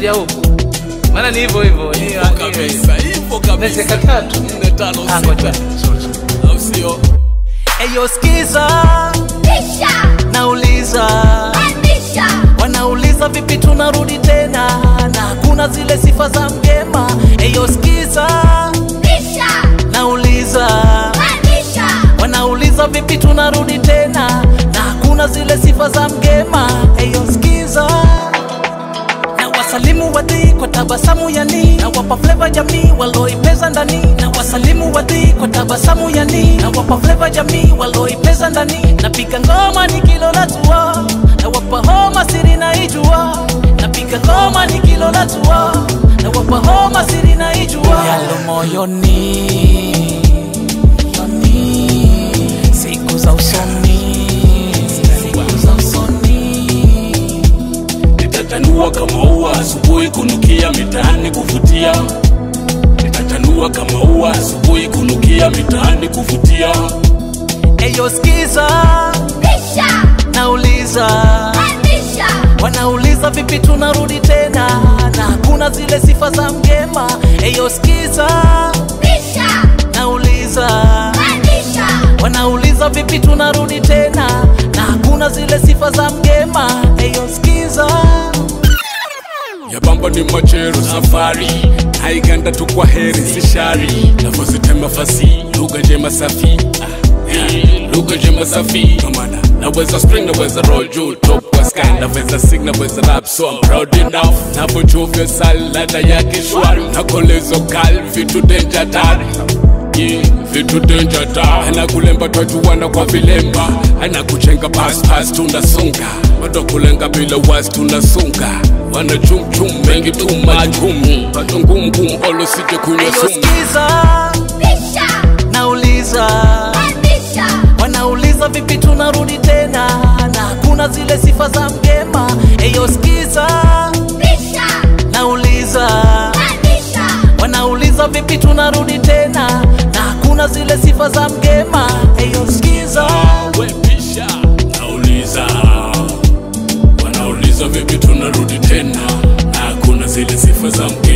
narudia huku maana ni hivyo hivyo ni- ni- Hivyo kabisa, hivyo kabisa. Necheka tatu. Nne, tano, Ah, ngoja. sita. Au sio? Eyo skiza, nauliza wanauliza vipi tunarudi tena na hakuna zile sifa za mgema. Eyo skiza, nauliza wanauliza vipi tunarudi tena na hakuna zile sifa za mgema. Eyo skiza na wasalimu wadhi kwa tabasamu yani na wapa fleva jamii waloipeza ndani na wasalimu wadhi kwa tabasamu yani na wapa fleva jamii waloipeza ndani napiga ngoma nikilola tua na wapa homa siri na ijua napiga ngoma nikilola tua na wapa homa siri na ijua yalo moyoni moyoni siku za usoni siku za usoni nitatanua kama ua asubuhi kunukia mitaani kuvutia nitatanua kama ua asubuhi kunukia mitaani kuvutia Eyo skiza, nauliza wanauliza vipi tunarudi tena na hakuna zile sifa za mgema. Eyo skiza, nauliza wanauliza vipi tunarudi tena na hakuna zile sifa za mgema. Eyo skiza, yabamba ni machero safari naiganda tu kwa heri si shari navozitema fasi lugha njema safi Ah, eh, lugha njema safi nomana naweza spring naweza roll juu top kwa sky naweza sing naweza rap so I'm proud enough navochovya salada yake shwari nakolezo kal vitu denja tari Yeah, vitu denja ta anakulemba twajuwana kwa vilemba anakuchenga paspas tunasonga bado kulenga bila wasi tunasunga wana chumchum mengi tu majum pato ngumgum olo sije kunywa eyo sumu skiza, nauliza wanauliza vipi tunarudi tena na hakuna zile sifa za mgema. Eyo skiza, nauliza wanauliza vipi tunarudi tena na hakuna zile sifa za mgema. Eyo skiza, wepisha nauliza wanauliza vipi tunarudi tena na hakuna zile sifa za mke